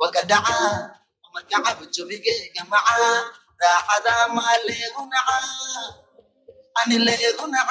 وقدعا ومركعة بجوبيك جماعة راحة ما ليغنع أنا ليغنع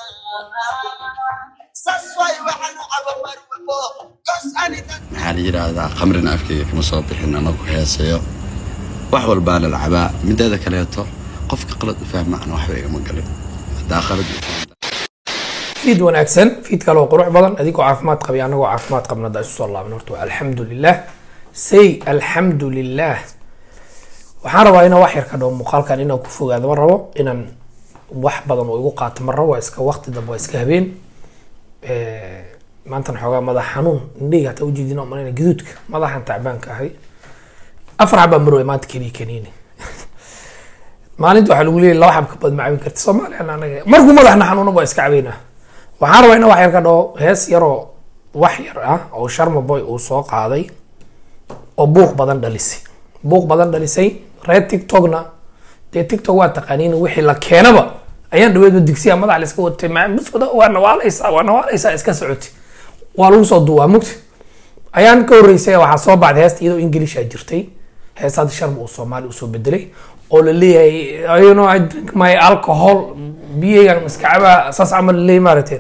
ساسواي وحنا أبا مروكو قص أنا maxaa la yidhaahdaa khamrina afkayga kama soo bixin anagu heesayo wax walbaana lacabaa mideeda kaleeto qofka qalad u fahmacna waxba igama galin haddaa qalad u fahmta fiid wanaagsan fiid kale oo qurux badan adigoo caafimaad qabay anagoo caafimaad qabna hadda isu soo laaban horta waa alxamdu lilah say alxamdu lilah waxaan rabaa inaan wax yar ka dhaho muuqaalkan inaan ku fogaado ma rabo inaan wax badan oo igu qaato ma rabo waa iska waqti dambe waa iska habeen Eh, maantana xoogaa madax xanuun indhahayga hataa ujeedin oo malayna gaduudka madaxan tacbaanka ahay afar xabaa marway maanta keliya kaniini maalinta waxaa lagu leeyahay laba xab ka badan ma cabin karti soomaaliyan anaga markuu madaxna xanuuna waa iska cabaynaa waxaan rabaa inaan wax yar ka dhaho hees yaroo wax yar ah oo sharma boy uu soo qaaday oo buuq badan dhalisay buuq badan dhalisay reer tiktokna dee tiktok waa taqaaniin wixii la keenaba ayaan dhaweedba digsiya madax la iska watay ma buskuda waa nawaalaysaa waa nawaalaysaa iska socotay waa lagu soo duwaa mugti ayaan ka horreysay waxaa soo baxday heesta iyadoo inglisha jirtay heestaada sharma uu soomaali usoo bedelay oo la leeyahay you know I drink my alcohol biyaygan iska cabaa saas camal la leeyahay maaragteen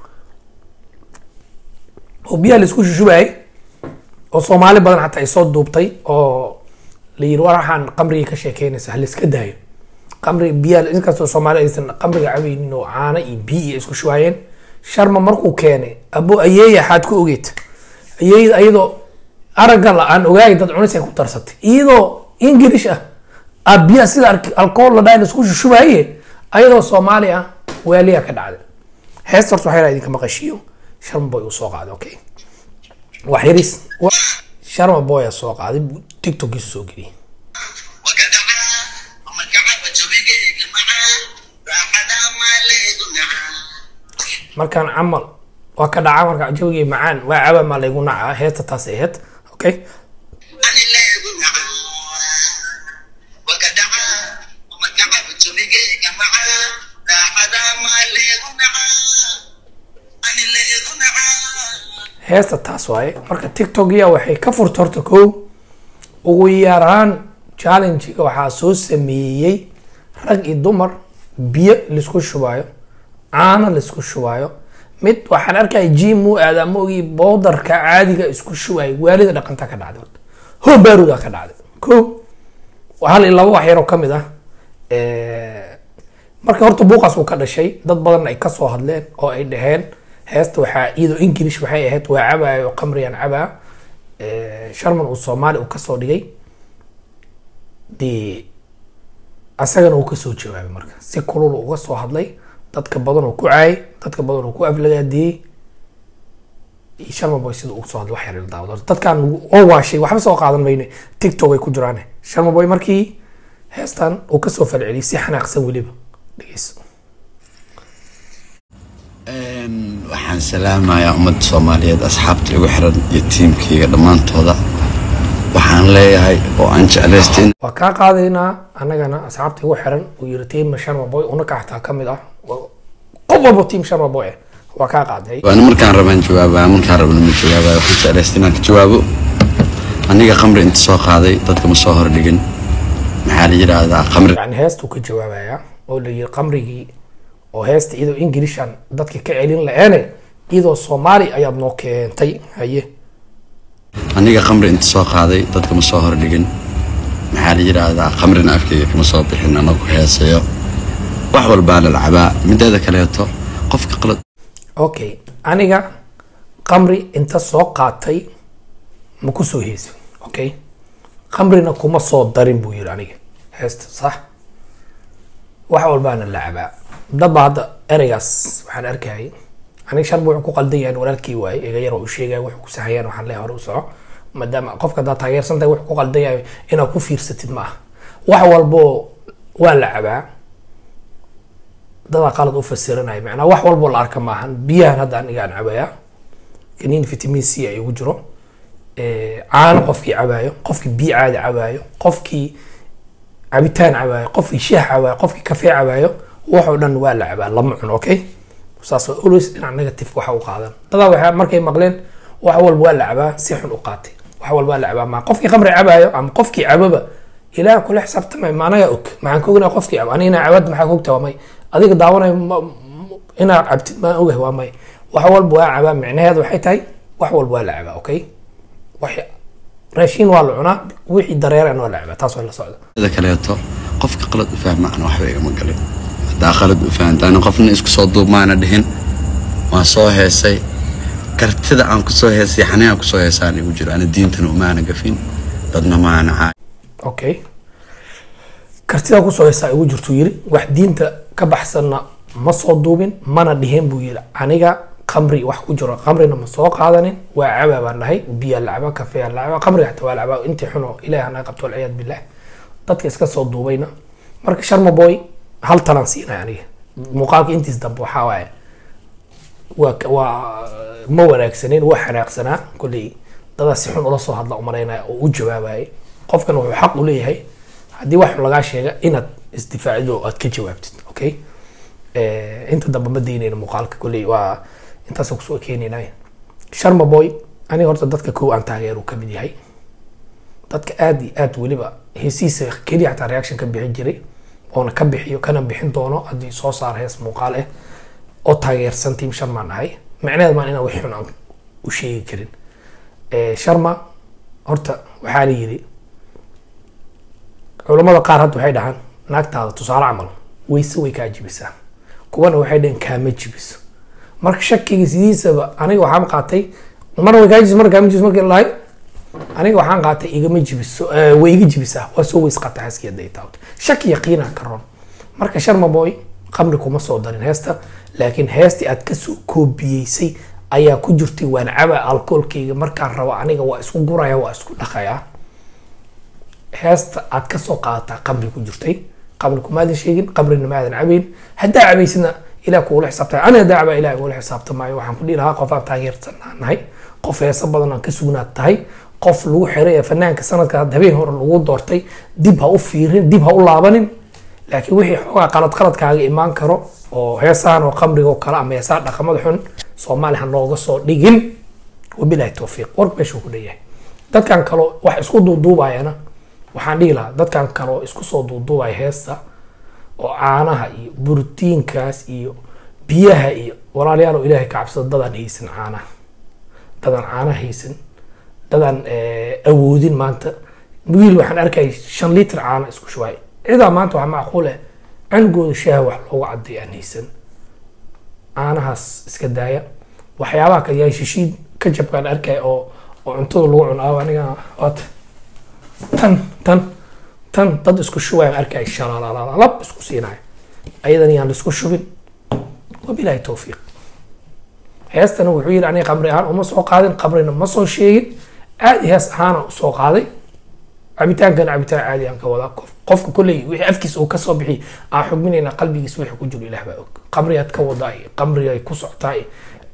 oo biyaha la isku shushubayay oo soomaali badan xataa ay soo duubtay oo la yiri war waxaan qamrigii ka sheekeynaysa ha la iska daayo qamri biyaha inkastoo soomaali aysan qamriga cabaynin oo caano iyo biyo iyo isku shubaayeen sharma markuu keenay abo ayeeya xaad ku ogeed ayeeyda iyadoo aragga la aan ogaay dad cunis ay ku darsatay iyadoo ingilish ah aa biyaha sida alk- alcohol la dhahan isku shushubaye ayadoo soomaali ah waaliya ka dhacday heesta horta waxaa yidhaha idinka maqashiyo sharma boy uu soo qaaday okay wax yaris wa- sharma boy aa soo qaaday buu tiktokkiisa soo geliyay وقدعا ومركعة بجوبيك جماعة راحة ما ليغنع markaan camal waa ka dhaca marka jawigii macaan waa caba maa laygu nacaa heesta taas ay ahayd okay أنا ليغنع وقدعا ومركعة بجوبيك جماعة راحة ما ليغنع أنا ليغنع heesta taas waaye marka tiktokiya waxay ka furta horta kow ugu yaraan challenge-ga waxaa soo sameeyey rag iyo dumar biyo laisku shubaayo caano laisku shubaayo mid waxaan arkaya jim uu aadaa maogii bowdarka caadiga isku shubaayo waalida dhaqanta ka dhacday horta hoo baaruda ka dhacday kow hal iyo laba wax yaroo kamid ah Eh, marka horta buuqaas uu ka dhashay dad badan ay kasoo hadleen oo ay dhaheen heesta waxaa iyadoo english waxay ahayd waa cabaayo qamriyan cabaa Eh, sharman uu soomaali uu kasoo dhigay dee asagana uu kasoo jawaabay marka si kulul uu uga soo hadlay dadka badan oo ku caayay dadka badan oo ku aflagaadiyey iyo sharma boy sida uu soo hadlay wax yar ila daawado dadkan oo waashay waxba soo qaadan mayne tiktok ay ku jiraan sharma boy markii heestan uu kasoo falceliyay si xanaaqsan weliba dhegeyso Een, waxaan salaamayaa ummadda soomaaliyeed asxaabta igu xiran iyo tiimkayga dhammaantooda waxaan leeyahay oo aan jeclaystay in waa kaa qaadaynaa annagana asxaabta igu xiran uu yiri tiim sharma boy una kaxtaa ka mid ah Waa- qof walba tiim sharma boy ah waa kaa qaaday waana markaan rabaan jawaabaa markaan rabana ma jawaabaa waxaan jeclaystay inaan ka jawaabo aniga khamri inta soo qaaday dadka ma soo hordhigin maxaa la yidhaahdaa khamri yani heestuu ka jawaabayaa oo la yiri qamrigii oo heesta iyadoo inglishan dadka ka celin la-eene iyadoo soomaali ayaad noo keentay haye aniga khamri inta soo qaaday dadka ma soo hordhigin maxaa la yidhaahdaa khamrina afkayga kama soo bixin anagu heesayo wax walbaana lacabaa mideeda kaleeto qofka qalad okay aniga qamri inta soo qaatay ma ku soo heesin okay qamrina kuma soo darin buu yiri aniga heesta sax wax walbaana lacabaa dadba hadda ereygaas waxaan arkayay aniga sharba wuxuu ku qaldan yahay in walaalkii waaye iga yar oo u sheegaya wuxuu ku sahayaan waxaan leeyahay hore u soco maadaama qofka haddaad taageersan tahay wuxuu ku qaldan yahay inaad ku fiirsatid ma aha wax walbo waa lacabaa dadaa qalad u fasiranaya macnaa wax walbo la arka maahan biyahan hadda aniga aan cabayaa kaniin vitamin c ay ugu jiro Eh, caano qofkii cabaayo qofkii biyo caadi cabaayo qofkii cabitaan cabaayo qofkii shaah cabaayo qofkii kafee cabaayo waxoo dhan waa la cabaa lama cuno okay saas waa always dhinac negative waxa u qaadan dadaa waxaa markay maqleen wax walba waa la cabaa si xun u qaatay wax walbaa la cabaa ma qofkii khamri cabaayo ama qofkii cababa ilaah kula xisaabtamay ma anaga og maxaan ka ognaa qofkii cabo aniga inaa cabad maxaa ka ogtaa waa may adiga daawanayo ma- ma- inaad cabtid maan ogahay waa may wax walba waa cabaa micnaheedu waxay tahay wax walba waa la cabaa okay wax raashiin waa la cunaa wixii dareerana waa la cabaa taas waa la socda sida kaleeto qofka qalad u fahma ana waxba igama galin haddaa qalad u fahantaana qofna isku soo duubmaana dhihin waan soo heesay kartida aan kusoo heesay xanii aan kusoo heesaan igu jiro ana diintana umaana gafin dadna maana caa okay kartida kusoo heesaa igu jirtuu yiri wax diinta ka baxsanna ma soo duubin mana dhihin buu yiri aniga khamri wax ku jiro khamrina ma soo qaadanin waa cabaa baan dhahay biyaa la cabaa kafeyaa la cabaa khamriga xataa waa la cabaa intii xuno ilaah anaga qabto walciyaad billah dadka iska soo duubayna marka sharma boy hal talaan siinay aniga muuqaalka intiis dambe waxaa waaye waa ka- waa ma wanaagsaneyn waa xanaaqsanaa kolley dadaa si xun ula soo hadla umalaynaya oo u jawaabayay qofkan wuxuu xaq u leeyahay haddii wax lagaa sheega inaad isdifaacid oo aad ka jawaabtid okay Eh, inta dambe ma daynayna muuqaalka kolley waa intaasoo kusoo keenaynay sharma boy aniga horta dadka kow aan taageero ka mid yahay dadka aad iyo aad weliba heesiisa keliya xataa reaction ka bixin jiray oona ka bixiyo kana bixin doono haddii soo saar hees muuqaal ah oo taageersan team sharmaan ahay macnaheed maan inaan wax xun aan u sheegi karin Eh, sharma horta waxaa la yidhi culamada qaar hadda waxay dhahaan naagtaada tusaale camal weyse way kaa jibisaa kuwana waxay dhaheen kaama jibiso marka shakiga sidiisaba aniga waxaan qaatay mar way kaa jibis mar kaama jibis markii la dhahay aniga waxaan qaatay igama jibiso eh, way iga jibisaa waa soo weys qaata xaaskii hadday taabto shaki yaqiinaa ka ron marka sharma boy khamri kuma soo darin heesta laakiin heestii aad kasoo koobiyeysay ayaa ku jirtay waan caba alkoolkayga markaan rabo aniga waa isku guraya waa isku dhaqaya heesta aad kasoo qaadataa qamri ku jirtay qamri kumaadan sheegin qamrina maadan cabayn haddaa cabaysidna ilah kuula xisaabtay ani haddaa cabaa ilah kuula xisaabtamaayo waxaan ku dhihi lahaa qof aan taageersan aan nahay qof heesa badan aan ka sugnaad tahay qof lagu xiray ee fanaanka sanadka hadda habeen hore lagu doortay dib ha u fiirin dib ha u laabanin laakiin wixii xoogaa qalad qaladkaaga imaan karo oo heesahan oo qamriga oo kale ama heesaha dhaqamada xun soomaali ha nooga soo dhigin wabilahi towfiiq wark meeshuu ku dhanyahay dadkan kaloo wax isku duuduubayana waxaan dhihi lahaa dadkan kaloo isku soo duuduubaya heesta oo caanaha iyo borotiinkaas iyo biyaha iyo walaalayaal oo ilaahay ka cabsada dadaan haysan caanaha dadaan caanaha haysan dadaan eh, awoodin maanta wiil waxaan arkay shan litir caana isku shubaay cidaa maanta waxaa macquul ah canugooda shaaha wax loogu caday aan haysan caanahaas iska daaya waxyaabaha kale yaa shishiid ka jabkaan arkay oo oo cuntada lagu cunaa aniga waata tan tan tan dad isku shubaya arkay shalaalalab isku siinaya ayadan yaan isku shubin wabilaahi towfiiq heestana wuxuu yidhi aniga qamri ahaan uma soo qaadin qabrina ma soo sheegin aadi hees ahaana usoo qaaday cabitaankana cabitaan caadi aan ka wadaa qof qofka kolley wixii afkiisa uu kasoo bixi aan xugminayna qalbigiisa wixii ku jiro ilaah baa og qamriyaad ka wadaa iyo qamrigay ku socotaa iyo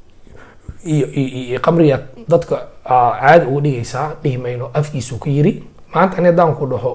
iyo iyo- iyo qamriyaad dadka aa caadi uga dhigaysaa dhihi mayno afkiisuu ka yiri maanta ani haddaan ku dhaho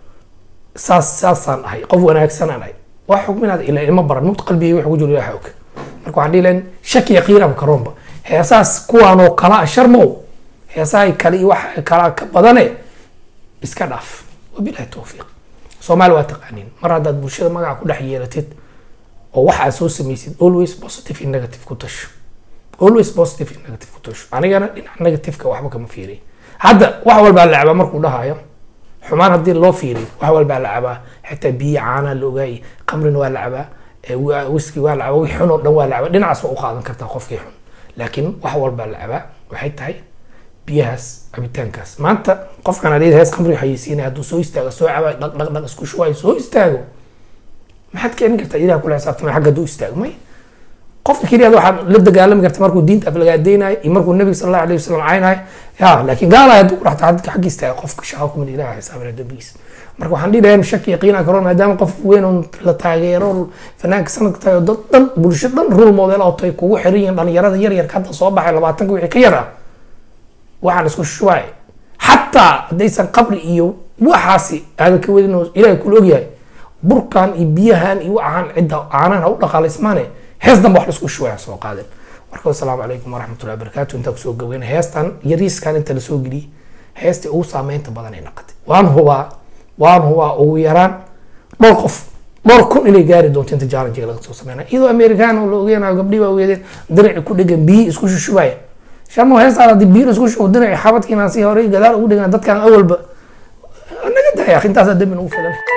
saas saasaan ahay qof wanaagsanaan ahay waa xugminaad ila ima baran mut qalbigay wixii ku jiro ilaah og marka waxaan dhihi lahayn shaki yaqiinaba karoonba heesaas kuwaanoo kala ah sharmow heesahay kale iyo waxa kala ka badane iska dhaaf wabilahi towfiiq soomaali waa taqaaniin mar haddaad bulshada magaca ku dhex yeelatid oo waxa aad soo samaysid always positive in negative ku tasho always positive in negative ku tasho anigana dhinaca negativeka waxba kama fiiriy hadda wax walbaa la cabaa markuu dhahayo xumaan haddii loo fiiriyo wax walbaa la cabaa xitaa biyo caanaa la ogaayay qamrina waa la cabaa eh, wa- whisky waa la cabaa wix xun oo dhan waa la cabaa dhinacaas waa u qaadan kartaa qofkii xun laakiin wax walbaa la cabaa waxay tahay biyahaas cabitaankaas maanta qofkan adheed hees khamri xayeysiinaya hadduu soo istaago soo cabaa dhaq dhaq dhaq isku shubayo soo istaago maxaad keenin kartaa ilaha kula xisaabtamay xagga hadduu istaago may qofka keliya waxaad la dagaalami karta markuu diinta aflagaadeynayo iyo markuu nabiga sal allahu alayhi wasalam caynayo ya laakiin gaalaya hadduu kudhaxta xagga xagga istaaga qofka shaqa kumid ilaha xisaabina dambigiisa marka waxaan dhihi lahayn shaki yaqiina karoon maadaama qof weyn oo la taageero fanaanka sanadka tahay oo dad dhan bulsho dhan rule model oo tay kugu xiran yihiin dhalinyarada yar yarka hadda soo baxay labaatanka wixii ka yar ah waxaan isku shubaay xataa haddaysan qabri iyo waxaasi aadan ka wadin oo ilaahay kula ogyahay burkan iyo biyahan iyo waxaan cidda caanahan ha u dhaqaalaysmaane hees danba wax laisku shubaya soo qaadeen marka wasalaamu calaykum waraxmatullahi wabarakaatu intaa kusoo gabayna heestan yariiskan inta lasoo geliyey heestii ugu saameynta badan ay noqotay waan hubaa waan hubaa ugu yaraan dhowr qof dhowr kun inay gaari doonto inta jaalajiga laga soo sameynaya iyadoo amerikaan oo la ogeenayo gabdhii baa ogeedeen dinaci ku dhegan biyi isku shushubaya sharmo heestaan haddii biyo isku shubo dinaci xabadkiina si hore gadaal ugu dhegan dadkan awalba naga daya intaasa dembin ugu filan